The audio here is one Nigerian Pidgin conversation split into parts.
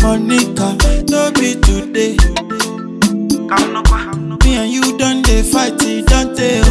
Monica, no be today. Me and you done dey fight, it don't tell.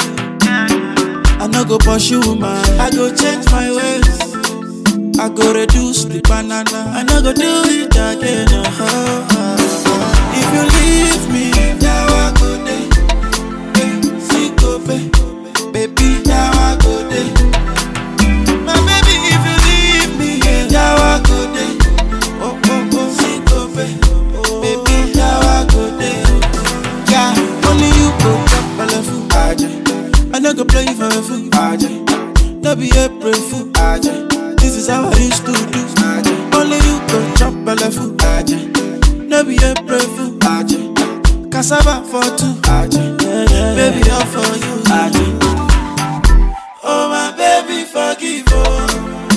I no go pursue man, I go change my ways. I go reduce the banana, I no go do it again. uh-huh. If you leave me, yawa go dey. Eh, sikope, baby, yawa go dey. My baby, if you leave me, yeah, yawa go dey. Oh oh oh, sikope, baby, yawa go dey. Yeah, only you go chop belle full. Aje, I no go play you for a fool. Aje, no be April fool. Aje, this is how I used to do. Aje, only you go chop belle full. Aje, no be April fool. Aje, cassava for two. Aje, baby all for you. Aje, oh my baby forgive oh.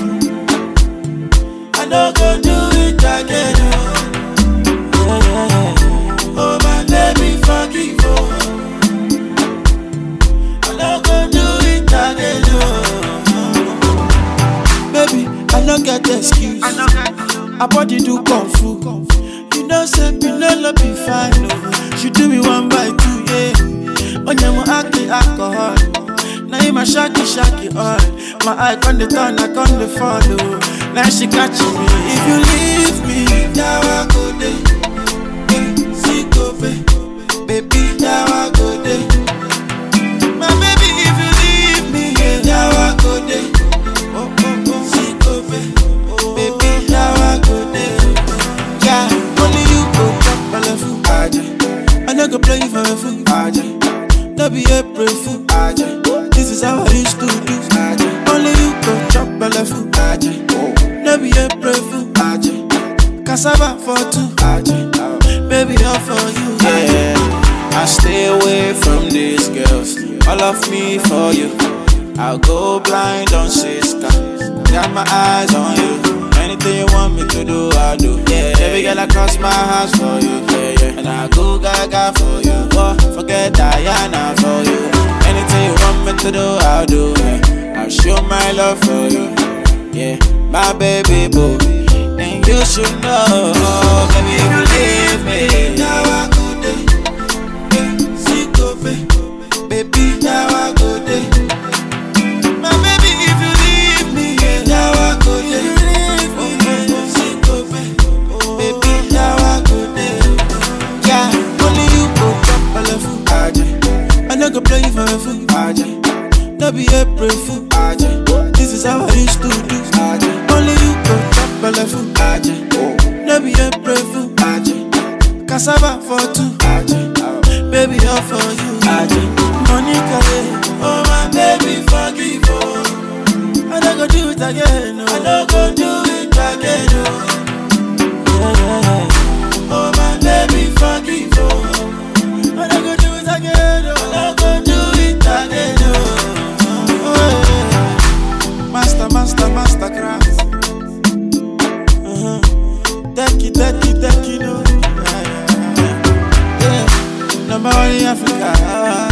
I no go do it again oh. Oh my baby forgive oh. I no go do it again oh. Baby, I no get excuse. I body do kung fu. You know say Pinelo be fine oh. She do me one by two yeah. Onyemo aki alcohol. Now you my shaki shaki all. My eye con the turn, I con the follow. Now she catching me. If you leave me, now I go day. Sikope, baby, now I go day. My baby, if you leave me, yeah, now I go day. Oh oh oh, Sikope, baby, now I go day. Yeah, only you go chop belle full. Aje, I no go play you for a fool. Aje, no be April fool. Aje, this is how I used to do. Aje, only you go chop belle full. Aje, no be April fool. Aje, cassava for two. Aje, baby all for you. Yeah, I stay away from these girls. All of me for you. I'll go blind on sister. Got my eyes on you. Anything you want me to do, I'll do. Yeah, every girl I cross my hands for you. Yeah, yeah. And I go gaga for you. Oh, forget Diana for you. Anything you want me to do, I'll do. Yeah. I'll show my love for you. Yeah, my baby boo. And you should know, baby, if you leave me. Now I go day, Sikope, baby, now I go day. My baby, if you leave me, yeah, now I go day. Oh, oh, oh, Sikope, baby, now I go day. Yeah, only you go chop belle full. Aje, I no go play you for a fool. Aje, no be April fool. Aje, this is how I used to do. Aje, only you go chop belle full. Aje, no be April fool. Aje, cassava for two. Aje, baby all for you. Aje, Monica, yeah. oh my baby forgive oh. I no go do it again. Oh. I no go do it again. Oh. Yeah, yeah, yeah. Oh my baby forgive oh. I no go do it again. Oh. I no go do it again. Oh. Oh, yeah. Master, master, master craft. Uh-huh. Techie, techie, techie, no. Yeah, yeah, yeah. yeah. Number one in Africa.